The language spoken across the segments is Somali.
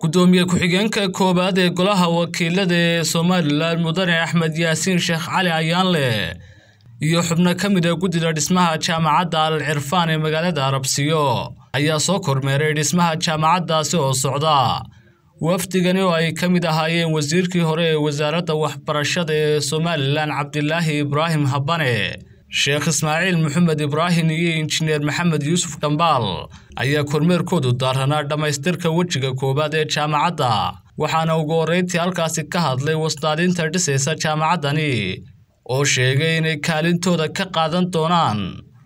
gudoomiye ku-xigeenka koowaad ee golaha wakiilada ee somalilan mudane axmed yaasiin sheekh cali ayaanle iyo xubno ka mid a guddida dhismaha jaamacadda al cirfaan ee magaalada arabsiyo ayaa soo kormeeray dhismaha jaamacaddaasi oo socda wafdigani oo ay ka mid ahaayeen wasiirkii hore ee wasaaradda waxbarashada ee somalilan cabdilaahi ibraahim habane sheekh ismaaciil maxamed ibraahim iyo injineer maxamed yuusuf dhambaal ayaa kormeerkoodu daaranaa dhammaystirka wejiga koowaad ee jaamacadda waxaana ugu horreyntii halkaasi ka hadlay wasdaadinta dhisaysa jaamacaddani oo sheegay inay kaalintooda ka qaadan doonaan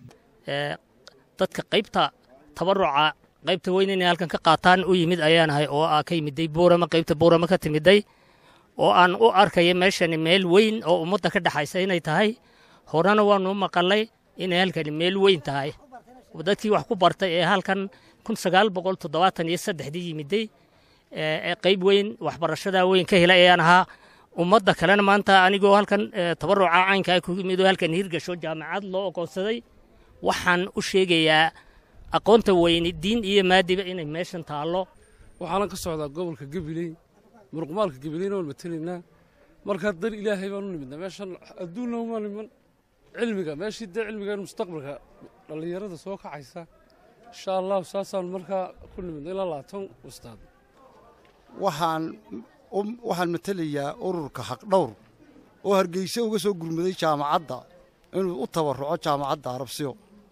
dadka qaybta tabaruca qaybta weyn inay halkan ka qaataan u yimid ayaanahay oo aa ka yimiday buurama qaybta buurama ka timiday oo aan u arkaya meeshani meel weyn oo ummadda ka dhexaysa inay tahay horena waanu u maqalay inay halkani meel weyn tahay dadkii wax ku bartay ee halkan kun sagaal boqol toddobaatan iyo saddexdii yimiday ee qayb weyn waxbarashada weyn ka helay ayaan ahaa ummadda kalena maanta anigoo halkan tabaruca caynkaa ku yimid oo halkan hirgasho jaamacad loo ogoonsaday waxaan u sheegayaa aqoonta weyni diin iyo maadiba inay meeshan taallo waxaana ka socdaa gobolka gabiley muruqmaalka gabileyna waan matelaynaa markaa dar ilaahay baan u nimidna meeshan adduunna uma niman cilmiga meeshii dee cilmigan mustaqbalka dhallinyarada soo kacaysa insha allahu saasaan markaa ku nimidna ilaa labaatan ustaad waxaan waxaan matelayaa ururka xaqdhowr oo hargeyse uga soo gurmaday jaamacadda inuu u tabarruco jaamacadda arabsiyo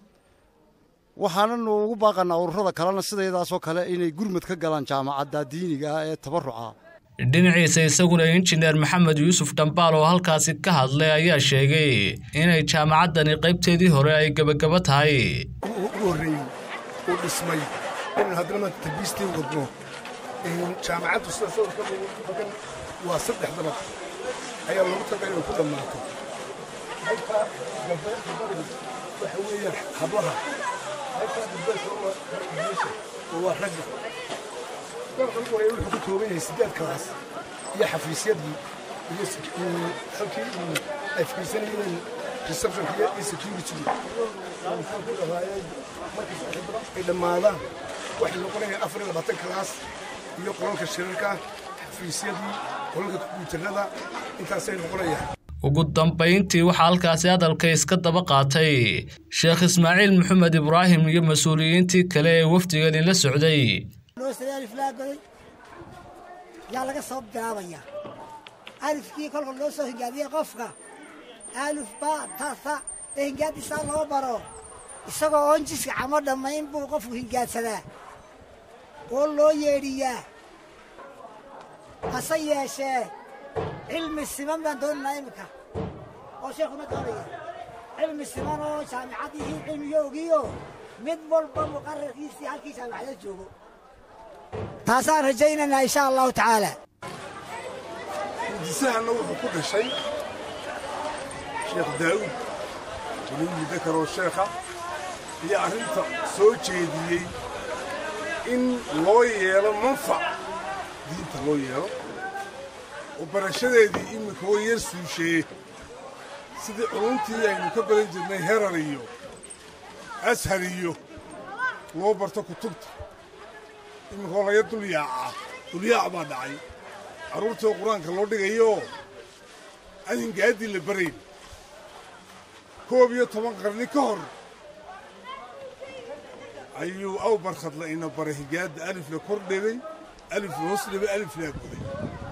waxaananu ugu baaqannaa ururada kalena sidaydaasoo kale inay gurmad ka galaan jaamacadda diiniga ah ee tabarruca dhinaciisa isaguna injineer maxamed yuusuf dhambaal oo halkaasi ka hadlay ayaa sheegay inay jaamacaddani qaybteedii hore ay gebagaba tahay u horreeyey uu dhismay inaan haddana maanta tabiistii wadno jaamacaddu sida sawirka bagan waa saddex dabaq ayaa loogu taga inay ku dhammaato halkaa gabadha waxa weeyaan hablaha halkaa gabdhaha waa ragga dalka ugu horeeya wuxuu ku kooban yahay siddeed kalaas iyo xafiisyadii iyo halkii ay fiirsanayeen receptionka iyo security ay dhammaadaan waxay noqonayaan afar iyo labaatan kalaas iyo qolalka shirarka xafiisyadii qolalka kombyuutarada intaasay noqonayaan ugu dambayntii waxaa halkaasi hadalka iska daba qaatay sheekh ismaaciil maxamed ibraahim iyo mas-uuliyiintii kale ee wafdigani la socday aliflaagoday yaa laga soo bilaabayaa alifkii kolka loo soo hingaadiyey qofka alif baa tasa ee hingaadisaa loo baro isagoo oon jiska camo dhammayn buu qofku hingaadsadaa oo loo yeedhiyaa hase yeeshee cilmi siman baan doonaynaa iminka oo sheekhuna doonaya cilmi siman oo jaamicadihii cilmigoogiyo mid walba muqararkiisii halkii jaamicada joogo taasaan rajaynaynaa insha allahu tacaala hindisahanna wuxuu ku dhashay sheekh daa'uud weliyi dakaroo sheekha iyo arrinta soo jeediyey in loo yeelo manfac diinta loo yeelo oo barashadeedii iminka oo yar suusheeye sidii culuntii aynu ka baran jirnay herar iyo ashar iyo loo barto kutubta iminkoo laga dulyaaca dulyaac baa dhacay carruurtoo qur-aanka loo dhigayoo aan hingaaddii la barayn koob iyo toban qarni ka hor ayuu aw barkhadla ina baray hingaadda alifla kor dhebay alifla hoos dhebay aliflaa goday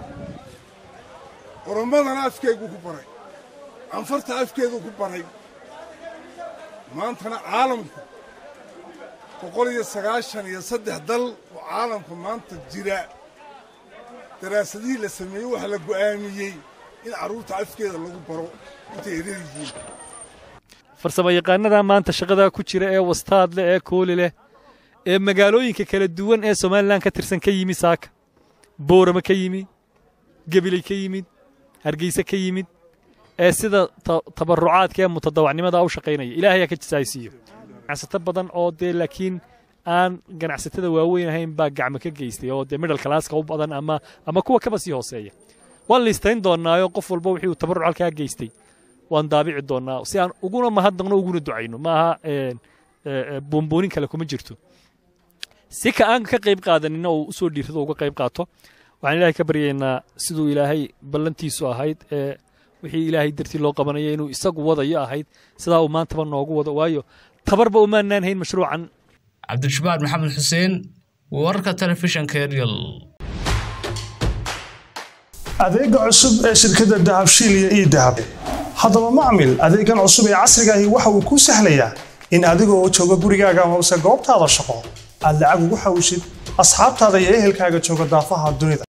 oromadana afkeeguu ku baray anfarta afkeeduu ku baray maantana caalamku boqol iyo sagaashan iyo saddex dal oo caalamka maanta jira daraasadihii la sameeyey waxaa la go'aamiyey in carruurta afkeeda lagu baro intay erar yihiin farsamo yaqaanada maanta shaqadaa ku jira ee wastaad leh ee kooli leh ee magaalooyinka kala duwan ee somalilan ka tirsan ka yimid saaka boorama ka yimid gebiley ka yimid hargeyse ka yimid ee sida tabarucaadka ee mutadawacnimada u shaqaynaya ilaahay ha ka jisaaysiiyo ganacsato badan oo dee laakiin aan ganacsatada waaweyn ahayn baa gacmo ka geystay oo dee middle classka u badan ama ama kuwa kaba sii hooseeya waan liistayn doonaayo qof walba wixii uu tabaruc halkaa geystay waan daabici doonaa si aan uguna mahadnaqno uguna ducayno maaha buunbuunin kale kuma jirto si ka aan ka qayb qaadanina uu usoo dhiirrado uga qayb qaato waxaan ilaahay ka baryaynaa siduu ilaahay ballantiisu ahayd ee wixii ilaahay dartii loo qabanaya inuu isagu wadayo ahayd sidaa uu maantaba noogu wado waayo tabarba umaanaan hayn mashruucan cabdishabaar maxamed xuseen wararka telefishanka eryal adeega cusub ee shirkadda dahabshiil iyo ii dahab haddaba macmil adeegan cusub ee casrigaahi waxa uu kuu sahlayaa in adigoo jooga gurigaaga amase goobtaada shaqo aad lacag ugu xawshid asxaabtaada iyo ehelkaaga jooga daafaha dunida